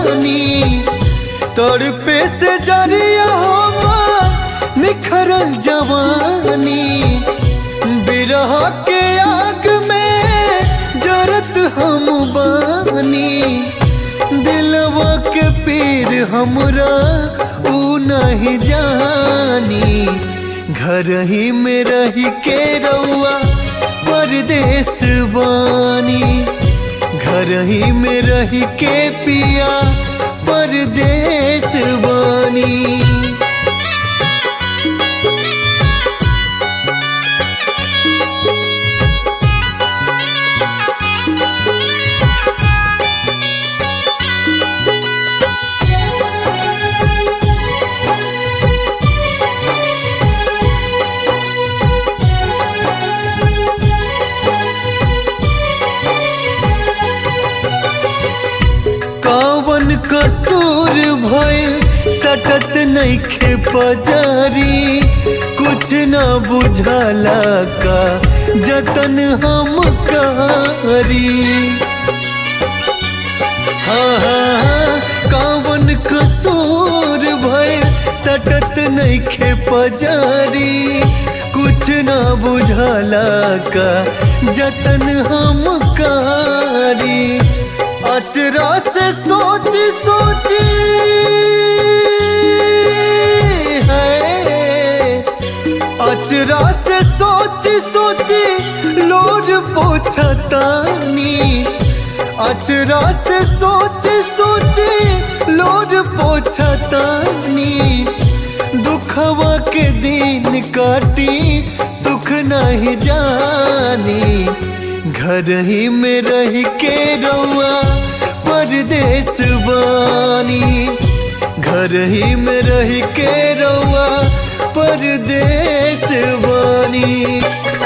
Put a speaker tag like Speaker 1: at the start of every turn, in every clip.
Speaker 1: बानी तड़पे से जरिया हम निखरल जवानी बिरह के आग में जरत हम बानी दिलवा के पीर हमरा ऊ नहीं जानी घर ही में रह के रउआ परदेश बानी घर ही में रह के पिया परदेश बानी कवन कसूर भइल सटत नइखे पजारी कुछ न बुझला का जतन हम करी हाँ हाँ हाँ, कवन कसूर भइल सटत नइखे पजारी कुछ न बुझला का जतन हम करी अचरा से सोच सोची है अचरा से सोच सोची लोर पोछतानी अचरा से सोच सोची लोर पोछतानी दुखवा के दिन काटी सुख नहीं जानी घर ही में रह के रउआ परदेश बानी घर ही में रह के रउआ परदेश बानी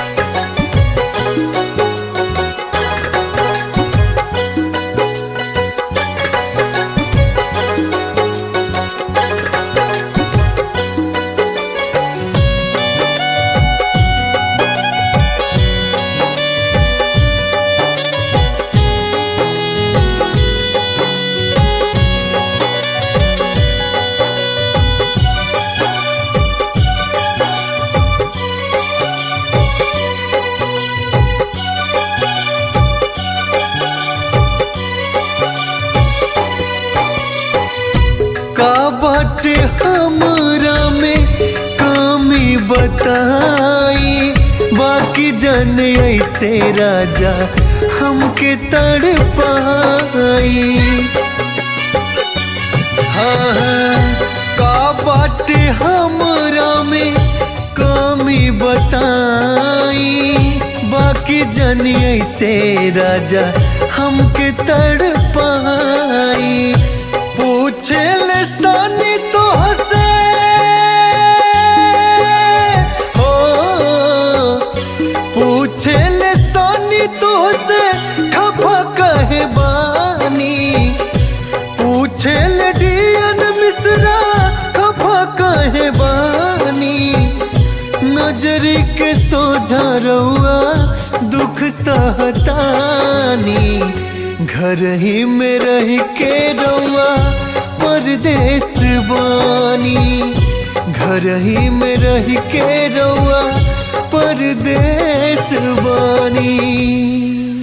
Speaker 1: का बाटे हमरा में कमी बताई बाकी जन ऐसे राजा हमके तड़ पाई हाँ हाँ, का बाटे हमरा में कमी बताई बाकी जन ऐसे राजा हमके तड़ पाई पूछे ले सानी तो हसे हो पूछे ले सानी तो हसे खफा कहे बानी पूछे ले डियन मिश्रा खफा कहे बानी नजर के सोझा रहुआ दुख सहतानी घर ही में रह के रउआ परदेश बानी घर ही में रह के रउआ परदेश बानी